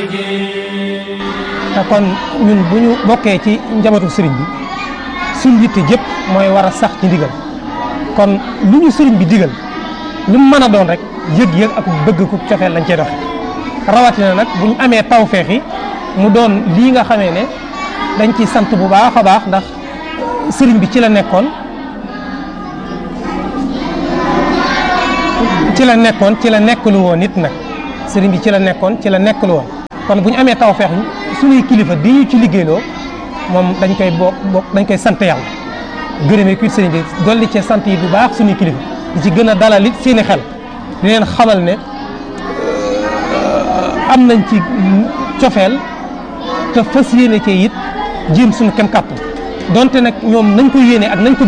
te kon ñun bu ñu bokkee ci njabootu sëriñ bi suñ yitte jëpp mooy war a sax ci ndigal kon lu ñu sëriñ bi digal lu mu mën a doon rek yëg-yëg ak bëgg ku cofeel lañ cey doxe rawatina nag bu ñu amee tawfeex yi mu doon lii nga xamee ne dañ ciy sant bu baax a baax ndax sëriñ bi ci la nekkoon ci la nekkoon ci la nekkalu woon nit nag sëriñ bi ci la nekkoon ci la nekkalu woon kon bu ñu amee tawfeex suñuy kilifa di ñu ci liggéeyloo moom dañ koy bokk bokk dañ koy sant yàlla gërëmee kuy sëriñ bi dolli ci sant yi bu baax suñuy kilifa di ci gën a dalal it seeni xel di leen xamal ne am nañ ci cofeel te fas yéene cee it jéem suñu kem kàttan donte nag ñoom nañ ko yéene ak nañ ko